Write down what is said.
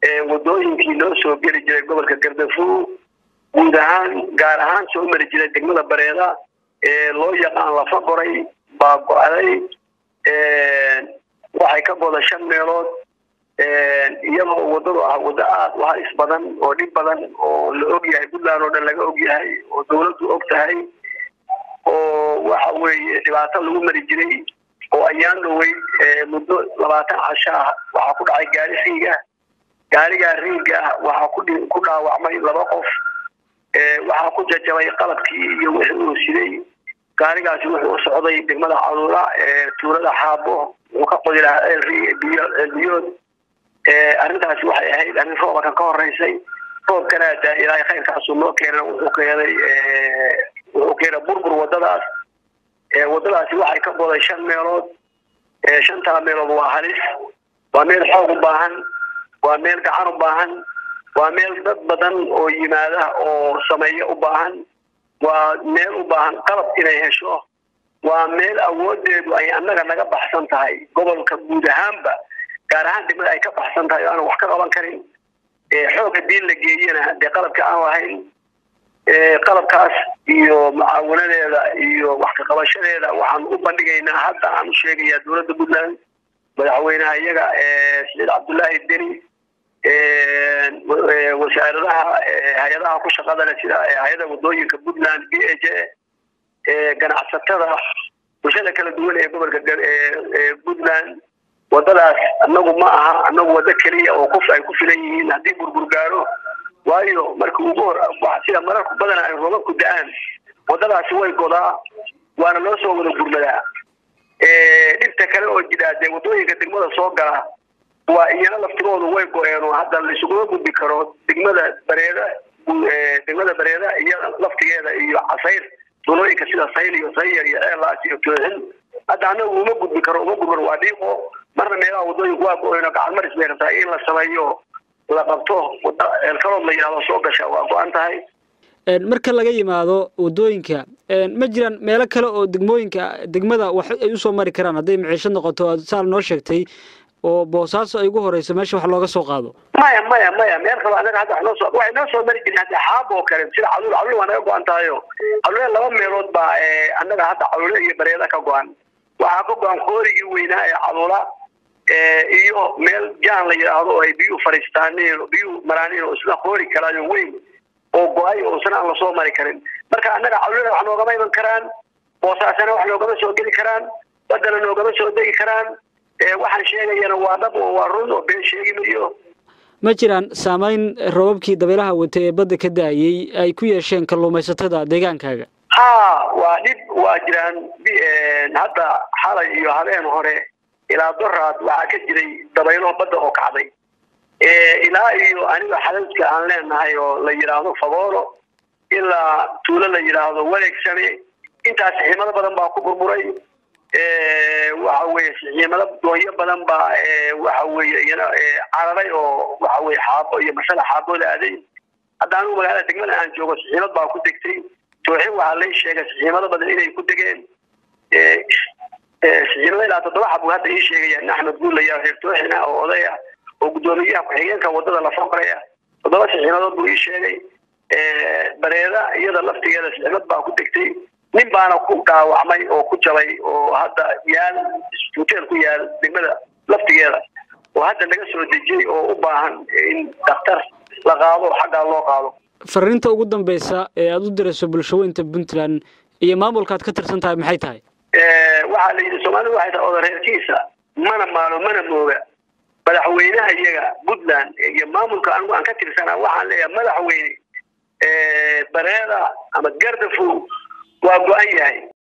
wadooyinkii loo soo geli jiray gobolka gardafuo guud ahaan gaar ahaan soo mari jiray degmada bareeda ee loo yaqaan lafa goray baa go-day waxay ka goda shan meelood iyadoo wadadu ah waddo aada u halis badan oo dhib badan oo la og yahay puntland oo dhan laga og yahay oo dawladdu og tahay oo waxa weeye dhibaato lagu mari jiray oo ayaan dhowey muddo labaatan casho ah waxaa ku dhacay gaari riiga gaarigaa riiga ah waxaa ku ku dhaawacmay laba qof waxaa ku jajabay qalabkii iyo wixii uu siday gaarigaasi wuxuu u socday degmada caluula ee tuulada xaabo wuxuu ka qodi lahaa eelbiyo eelbiyood arrintaasi waxay ahayd arrin rooba kan ka horeysay roobkana da ilaahay khayrkaasuu noo keena wuxuu keenay wuxuu keenay burbur wadadaas wadadaasi waxay ka goday shan meelood shantaa meelood waa halis waa meel xoog u baahan waa meel gacan u baahan waa meel dad badan oo yimaada oo sameeya u baahan waa meel u baahan qalab inay hesho waa meel awoodeedu ay annaga naga baxsan tahay gobolka guud ahaanba gaar ahaan degmada ay ka baxsan tahay oo aan wax ka qaban karin xoog hadii la geeyana dee qalabka aan lahayn qalabkaas iyo mucaawanadeeda iyo wax ka qabashadeeda waxaan u bandhigaynaa hadda aan u sheegayaa dowladda puntland madaxweynaha iyaga saciid cabdullaahi deni wasaaradaha hay-adaha ku shaqada leh sida hay-ada wadooyinka puntland b a j ganacsatada bulshada kala duwan ee gobolka puntland wadadaas anagu ma aha anagu waddo keliya oo qof ay ku filan yihiin haddii burbur gaaro waayo marka ugu hor sida mararku badan ay roobabku da-aan wadadaasi way godaa waana loo soo wada gurmadaa dhibta kale oo jidhaa dee wadooyinka degmada soo gala waa iyana laftigoodu way go-een oo hadda laisuguma gudbi karo degmada bareeda degmada bareeda iyo laftigeeda iyo casayr tulooyinka sida sayl iyo sayar iyo ceelaas iyo tooxin hadda anagu uma gudbi karo uma gudban waa dhiiqo marna meelaha wadooyinku waa go-een oo gacan maris bay rabtaa in la sameeyo la qabto wada eelkalood la yidhahdo soo gasha waa go-an tahay marka laga yimaado wadooyinka ma jiraan meelo kale oo degmooyinka degmada wax ay usoo mari karaan hadday maciisho noqoto saal noo sheegtay oo boosaaso ay ugu horeyso meesha wax looga soo qaado maya maya maya meel kalo anaga hadda wax noo soo waxay noo soo mari jirin hadda xaab oo kale sida caluul caluul waa naga go-an tahayo caluule laba meelood baa annaga hadda caluule iyo bareeda ka go-an waxaa ka go-an koorigii weynaa ee caluula iyo meel jaan la yidhaahdo oo ay biyuhu fadhiistaaneen biyuhu maraaneen oo isna koori karaayo weyn oo go-ay oo isna aan lasoo mari karin marka annaga caluulada wax noogama iman karaan boosaasana wax noogama soo geli karaan badana noogama soo degi karaan waxaan sheegayana waa dhab oo waa run oo been sheegi mayo ma jiraan saameyn robabkii dabeelaha wata ee badda ka da-ayey ay ku yeesheen kalluumaysatada deegaankaaga ha waa dhib waa jiraan hadda xalay iyo habeen hore ilaa doraad waxaa ka jiray dabaylo badda oo kacday ilaa iyo aniga xadadka aan leenahay oo la yidhaahdo fagoolo ilaa tuulo la yidhaahdo wareegsane intaas ximado badan baa ku burburay waxa weye sixiimado doonyo badan baa waxa weye iyana cararay oo waxa weye xaabo iyo masala xaabooda aaday hadda anigu magaalada degmada aan joogo sixiimad baa ku degtay tooxin waxaa lay sheegay sixiimado badan inay ku degeen sixiimada ilaa toddoba xabuu hadda ii sheegaya axmed guulaya reer tooxina oo odaya oo guddoomiyaha ku-xigeenka wadada la foqraya toddoba sixiimadood buu ii sheegay bareeda iyada laftigeeda sixiimad baa ku degtay nin baana ku dhaawacmay oo ku jabay oo hadda yaal hoteel ku yaal degmada laftigeeda oo hadda laga soo dejiyey oo u baahan in daktar la qaado xaggaa loo qaado fariinta ugu dambeysa ee aada u dirayso bulshaweynta puntland iyo maamulkaad ka tirsan tahay maxay tahay waxaa la yidhi soomaalida waxay tahay odareerkiisa mana maalo mana mooga madaxweynaha iyaga puntland iyo maamulka anigu aan ka tirsanaa waxaan leeyahay madaxweyne bareeda ama gardafow waa go-an yahay